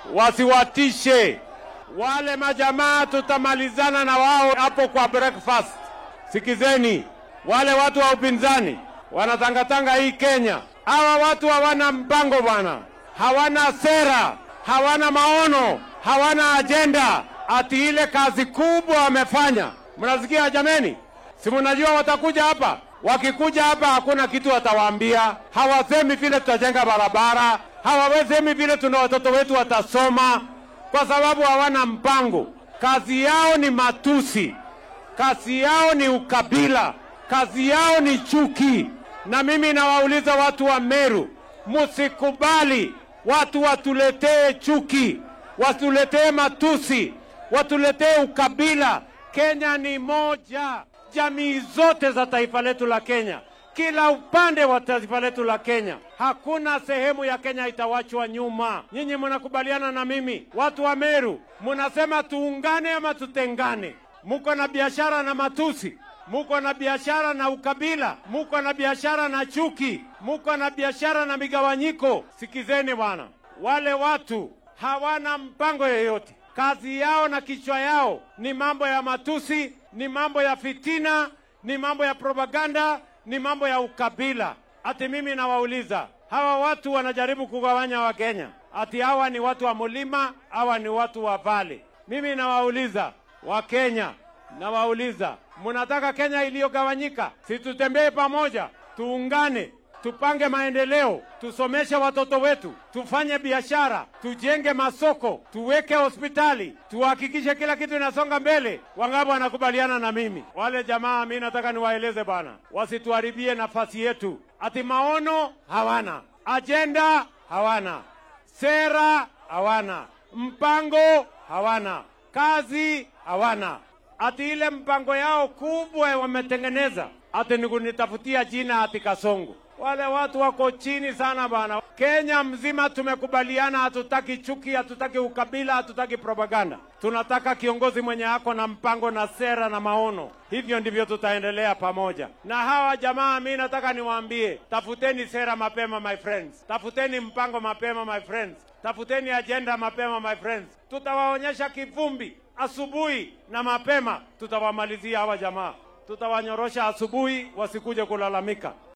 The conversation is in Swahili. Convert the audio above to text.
wasiwatishe wale majamaa. Tutamalizana na wao hapo kwa breakfast. Sikizeni, wale watu wa upinzani wanatangatanga hii Kenya. Hawa watu hawana mpango bwana, hawana sera, hawana maono, hawana ajenda. Ati ile kazi kubwa wamefanya, mnasikia jameni? Si mnajua watakuja hapa Wakikuja hapa hakuna kitu watawaambia. Hawasemi vile tutajenga barabara, hawasemi vile tuna watoto wetu watasoma, kwa sababu hawana mpango. Kazi yao ni matusi, kazi yao ni ukabila, kazi yao ni chuki. Na mimi nawauliza watu wa Meru, musikubali watu watuletee chuki, watuletee matusi, watuletee ukabila. Kenya ni moja jamii zote za taifa letu la Kenya, kila upande wa taifa letu la Kenya, hakuna sehemu ya Kenya itawachwa nyuma. Nyinyi mnakubaliana na mimi, watu wa Meru, mnasema tuungane ama tutengane? Muko na biashara na matusi, muko na biashara na ukabila, muko na biashara na chuki, muko na biashara na migawanyiko. Sikizeni bwana, wale watu hawana mpango yoyote. Kazi yao na kichwa yao ni mambo ya matusi, ni mambo ya fitina, ni mambo ya propaganda, ni mambo ya ukabila. Ati mimi nawauliza hawa watu wanajaribu kugawanya Wakenya, ati hawa ni watu wa mlima, hawa ni watu wa vale. Mimi nawauliza Wakenya, nawauliza mnataka Kenya iliyogawanyika? Si tutembee pamoja, tuungane tupange maendeleo, tusomeshe watoto wetu, tufanye biashara, tujenge masoko, tuweke hospitali, tuhakikishe kila kitu inasonga mbele. Wangapi wanakubaliana na mimi? Wale jamaa, mi nataka niwaeleze bana, wasituharibie nafasi yetu. Ati maono hawana, ajenda hawana, sera hawana, mpango hawana, kazi hawana. Ati ile mpango yao kubwa wametengeneza ati ni kunitafutia jina ati Kasongo. Wale watu wako chini sana bana. Kenya mzima tumekubaliana, hatutaki chuki, hatutaki ukabila, hatutaki propaganda. Tunataka kiongozi mwenye ako na mpango na sera na maono. Hivyo ndivyo tutaendelea pamoja na hawa jamaa. Mi nataka niwaambie, tafuteni sera mapema my friends, tafuteni mpango mapema my friends, tafuteni ajenda mapema my friends. Tutawaonyesha kivumbi asubuhi na mapema, tutawamalizia hawa jamaa, tutawanyorosha asubuhi, wasikuje kulalamika.